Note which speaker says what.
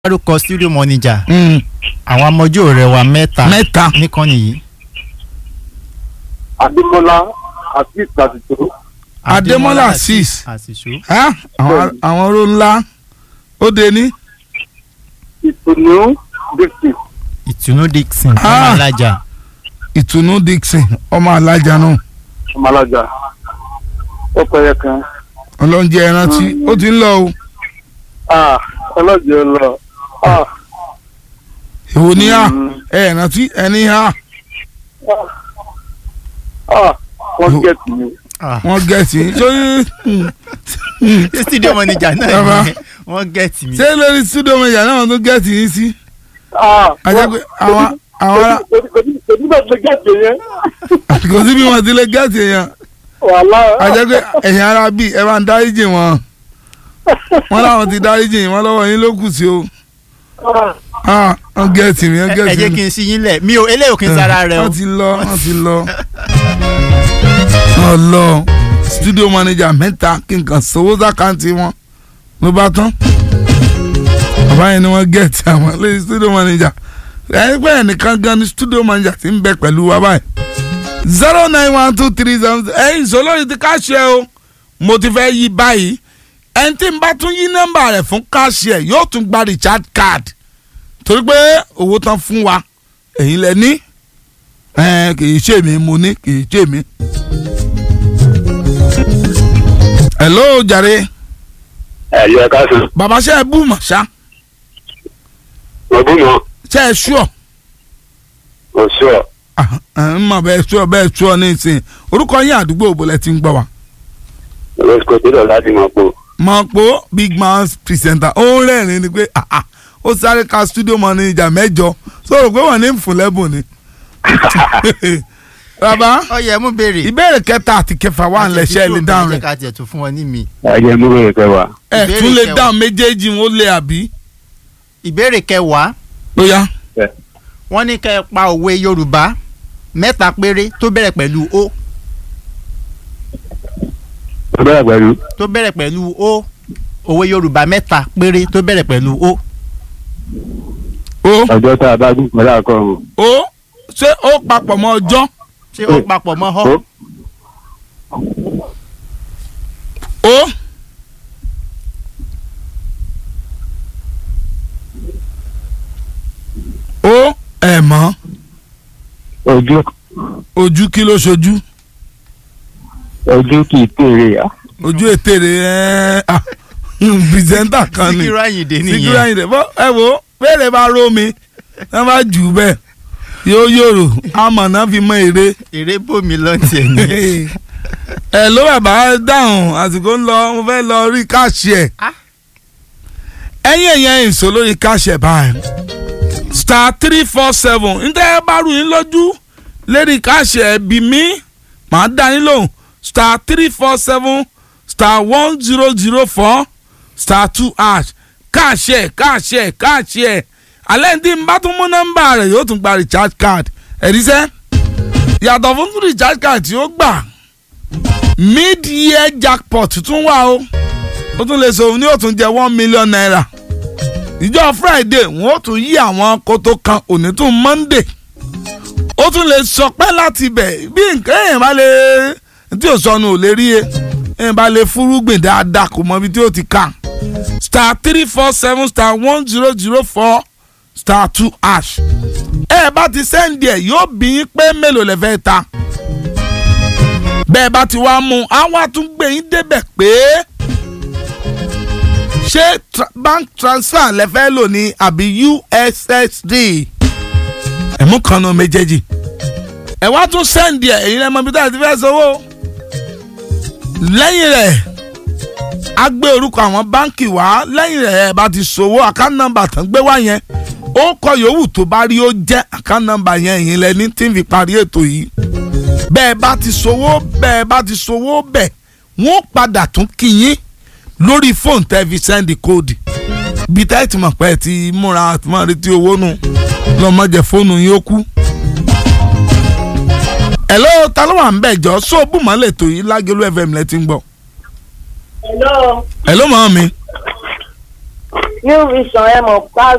Speaker 1: dárúkọ studio manager
Speaker 2: Mm,
Speaker 1: àwọn amọjú rẹ wa mẹ́ta
Speaker 2: mẹ́ta
Speaker 1: níkànnì yìí.
Speaker 3: adémọlá àti ìtàdìtò
Speaker 2: Adémọ́lá Azeez.
Speaker 1: àṣìṣó.
Speaker 2: Ah, àwọn àwọn oró ńlá ó de ní.
Speaker 3: ìtùnú dixon
Speaker 1: ìtùnú dixon
Speaker 2: Ah.
Speaker 1: ọmọ alájà
Speaker 2: ìtùnú Dixon ọmọ alájà náà
Speaker 3: ọmọlájà ọpẹyẹ kan
Speaker 2: ọlọ́njẹ ẹrántí ó ti ń lọ o
Speaker 3: ah ọlọ́jọ́ lọ ah
Speaker 2: èwo ní à
Speaker 3: Mm.
Speaker 2: ẹ ẹrántí ẹni à
Speaker 3: ah wọ́n gẹ̀ẹ́tì mi
Speaker 2: wọ́n gẹ̀ẹ́sì sórí
Speaker 1: studio manager
Speaker 2: Bàbá.
Speaker 1: náà ni wọ́n gẹ̀ẹ́tì mi.
Speaker 2: ṣé lórí studio manager náà tó gẹ̀ẹ́sì yín sí.
Speaker 3: ah
Speaker 2: ajá pé àwọn àwọn ará
Speaker 3: kòtí bá ti gẹ̀ẹ́tì yẹn
Speaker 2: kò sí bí wọ́n ti lè gẹ̀ẹ́sì èèyàn
Speaker 3: wàhálà
Speaker 2: ajá pé ẹ̀yin ará bíi ẹ bá ń dáríjì wọn wọn làwọn ti dáríjì yín wọn lọ́wọ́ yín ló kù sí o
Speaker 3: ah
Speaker 2: ah wọ́n gẹ̀ẹ́sì mi wọ́n
Speaker 1: ẹ ẹ
Speaker 2: gẹ̀ẹ́sì
Speaker 1: jẹ́
Speaker 2: mi.
Speaker 1: kí n sí yín lẹ̀ mi ò eléyìí ò kí n sára rẹ o.
Speaker 2: wọ́n ti lọ wọ́n ti lọ. wọ́n lọ studio manager mẹ́ta kí n kàn sọ́wọ́ sàkáǹtì wọn ló bá tán. bàbá yẹn ni wọ́n gẹ̀ẹ́tì àwọn lórí studio manager ẹni pé ẹnìkan gan ni studio manager ti ń bẹ pẹ̀lú wa báyìí. zero nine one two three seven ẹ̀yin sọlọ́ọ̀yì ti káṣí ẹ o mo ti fẹ́ yí báyìí ẹni tí n bá tún yí nọ́mbà rẹ̀ fún káṣí ẹ yóò tún gba recharge card torí pé owó tán fún wa èyí lẹ ní ẹ kì í ṣe mi mo ní kì í ṣe mi. hello jàre
Speaker 3: ẹ̀yọ ẹ̀ka sùn
Speaker 2: bàbá ṣe é bú mọ̀ ṣá
Speaker 3: ọdún mọ́
Speaker 2: ṣe é ṣúọ̀
Speaker 3: oṣù ọ̀
Speaker 2: ń mọ̀ bẹ́ẹ̀ ṣúọ̀ bẹ́ẹ̀ ṣúọ̀ ní ìsìn orúkọ yín àdúgbò òbólẹ̀ ti ń gbọ́ wa.
Speaker 3: lọ́sìkò tí lọ láti mọ̀ pò
Speaker 2: mọ̀ pé big man presenter ó ń rẹ́rìn-ín ni pé ah, ah, ó sáré ka studio manager mẹ́jọ sọ̀rọ̀ pé wọ́n ní ń fún lẹ́bùn ni. bàbá
Speaker 1: ọyẹ mú béèrè.
Speaker 2: ìbéèrè kẹta àti kẹfà wà ń lẹ̀ṣẹ̀ lè dáhùn
Speaker 1: ẹ
Speaker 2: rẹ̀
Speaker 1: jẹ́ ká tiẹ̀ tún fún wọn ní mi.
Speaker 3: ẹ̀jẹ̀ mú bèrè kẹwàá
Speaker 2: ẹ̀
Speaker 1: ìbéèrè
Speaker 2: tún lè
Speaker 1: kẹwàá.
Speaker 2: dáhùn méjèèjì wọn ó lè àbí.
Speaker 1: ìbéèrè kẹwàá
Speaker 2: ó yá.
Speaker 1: wọ́n ní kẹ́ ẹ pa òwe yorùbá mẹ́ta péré tó bẹ̀rẹ̀ pẹ̀lú o
Speaker 3: tó bẹ̀rẹ̀ pẹ̀lú
Speaker 1: tó bẹ̀rẹ̀ pẹ̀lú o òwe yorùbá mẹ́ta péré tó bẹ̀rẹ̀ pẹ̀lú o.
Speaker 2: ó
Speaker 3: ọjọ́ tá a bá dùn pẹ̀lú àkọ́rùn
Speaker 2: ó ṣé ó papọ̀ mọ́ ọjọ́
Speaker 1: ṣé ó papọ̀ mọ́ họ.
Speaker 2: ó ó ẹ̀ mọ́
Speaker 3: ojú
Speaker 2: ojú kí ló ṣojú
Speaker 3: ojú kì í tèrè à
Speaker 2: ojú ètè rẹ̀ ẹ̀ ah, pìrìsẹ́ńtà kan ni
Speaker 1: síkírù àyìndé
Speaker 2: Síkírù
Speaker 1: nìyẹn.
Speaker 2: Àyìndé bọ́ ẹ wo bẹ́ẹ̀rẹ̀ bá ró mi ẹ bá jù ú bẹ́ẹ̀ yóò yòrò amọ̀nà fi mọ èrè.
Speaker 1: èrè bòmí lọ́ntì ẹ̀ nìyẹn.
Speaker 2: ẹ ló bàbá dáhùn àsìkò ń lọ mo fẹ́ lọ rí káàṣì ẹ̀
Speaker 1: Ah.
Speaker 2: ẹ̀yìn ẹ̀yìn ìṣó lórí káàṣì ẹ̀ báyìí star three four seven ǹjẹ́ ẹ bá rú yín lójú lérí káàṣì ẹ̀ bí mi màá dá yín lóhùn star three four seven star one zero zero four star two hash káàṣì ẹ̀ káàṣì ẹ̀ káàṣì ẹ̀ alẹ́ ní tí n bá tún mú nọ́mbà rẹ̀ yóò tún gba recharge card ẹ̀ríṣẹ́ yàtọ̀ fún recharge card tí ó gbà mid-year jackpot tún wà o ó tún lè sọ òun ní ó tún jẹ one million naira ìjọ friday wọn ó tún yí àwọn koto kan òní tún monday ó tún lè sọpẹ́ láti bẹ̀ bí nǹkan èèyàn bá lè tí ò sọnù ò lè rí e èèyàn bá lè fúrúgbìn dáadáa kò mọ ibi tí ó ti kà star three four seven star one zero zero four star two hash ẹ bá ti sẹ́ndì ẹ̀ yóò bí yín pé mélòó lè fẹ́ ta bẹ́ẹ̀ bá ti wá mú un á wá tún gbé yín débẹ̀ pé ṣé tra bank transfer lẹ fẹ́ lò ní àbí ussd ẹ̀mú kan náà méjèèjì ẹ̀ wá tún sẹ́ǹdì ẹ̀ èyí lẹ́mọ bí táyà ti fẹ́ sanwó lẹ́yìn rẹ̀ á gbé orúkọ àwọn báǹkì wá lẹ́yìn rẹ̀ ẹ̀ bá ti ṣòwò àkáǹtì nọ́mbà tán gbé wá yẹn ó kọ yòówù tó bá rí ó jẹ́ àkáǹtì nọ́mbà yẹn èyí lẹ́ni tí ń fi parí ètò yìí bẹ́ẹ̀ bá ti sowó bẹ́ẹ̀ bá ti sowó bẹ́ẹ̀ wọ́n padà tún kí yín lórí fóònù tẹ́ fi sẹ́ndì kóòdì bí táyì tí mo pẹ́ ti múra àti máa retí owó nù lọ́mọdé fóònù yín ó kú. hello ta ló wà ń bẹ̀ jọ sóòbù mọ́lẹ̀ tó yìí lágẹ̀lú fm lẹ́ ti ń gbọ́.
Speaker 4: Hello,
Speaker 2: hello mọ́ mi
Speaker 4: New Vision ẹ mọ̀ pa